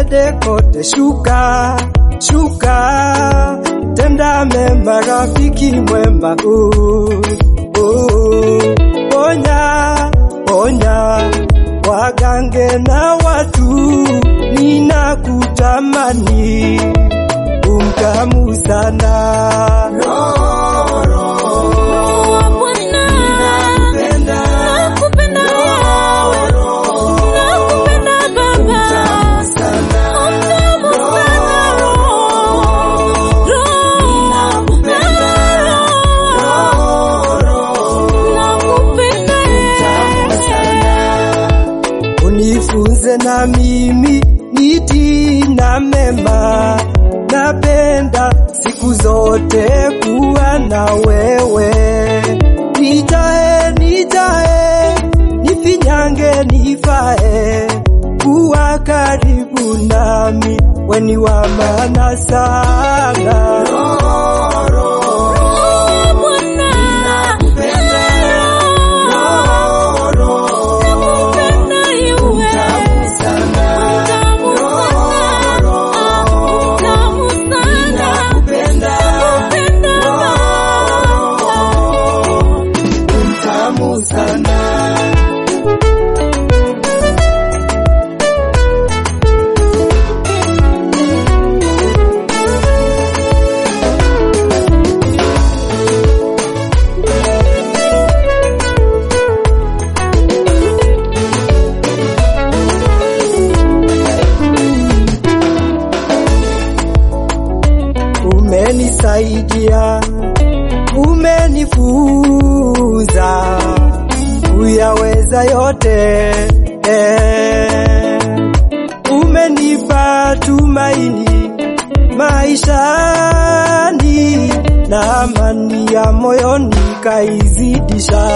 twende kote, shuka shuka, tenda mema, rafiki mwema, uh, uh, ponya ponya wagange na watu, ninakutamani umtamu sana unifunze na mimi niti na mema, napenda siku zote kuwa na wewe, nijae nijae, nifinyange nifae, kuwa karibu nami, weni wa maana sana tamu sana umenisaidia, umenifunza kuyaweza yote eh. Umenipa tumaini maishani na amani ya moyoni kaizidisha